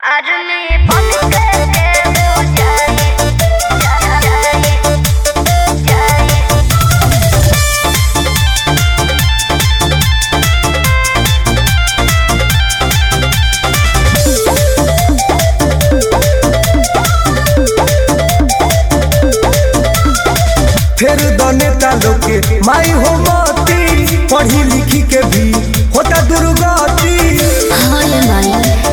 आदमी बन के हो जाए जाए जाए फिर दने तालो के माई हो मती पढ़ी लिखी के भी होता दुर्गति हाय माई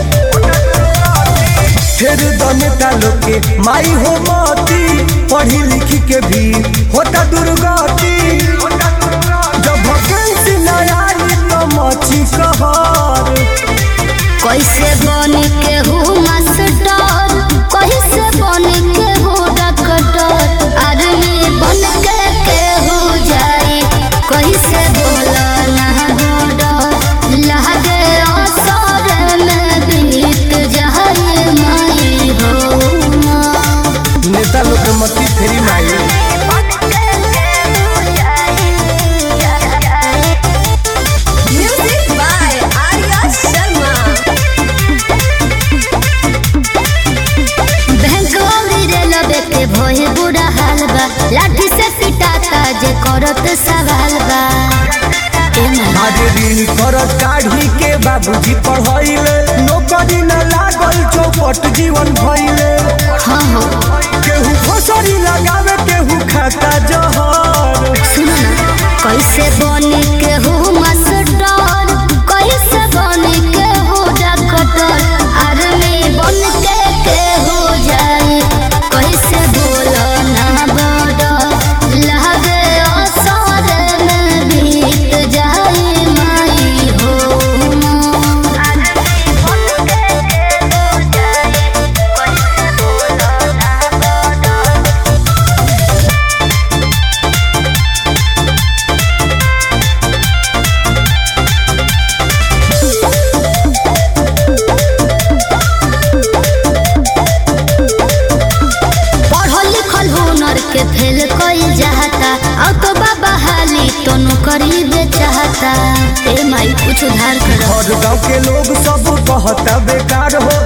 फिर दने तालो के माई हो मती पढ़ी लिखी के भी होता दुर्गति जब वैकेंसी न आई तो मची कहर कैसे बन के हूँ मास्टर कैसे बन के हूँ डॉक्टर आदमी बन के के हो जाए कैसे बोला ना डर लगे असर में बीत जाए माई हो नेता लोग के मती फेरी माई Music by Arya Sharma. बैंक रे लबे के भोए बुरा हाल बा लाठी से पिटाता जे करत सवाल बा ए माई आज ऋण करत काढ़ी के बाबूजी पढ़ाइले नौकरी न लागल चौपट जीवन भइले हाँ हो केहू फसरी लगावे केहू खाता जहर सुनो ना कैसे बने के हो मास्टर कैसे बने के हो डॉक्टर आर्मी बन के के हो जाए कैसे बोलो ना बड़ लगे असर में बीत जाए माई हो आर्मी बन के के हो जाए कैसे बोलो ना बड़ पढ़ल लिखल हुनर के फेल कई जाता अब तो बाबा हाली तो नौकरी दे चाहता ए माई कुछ उधार करो और गाँव के लोग सब कहता बेकार हो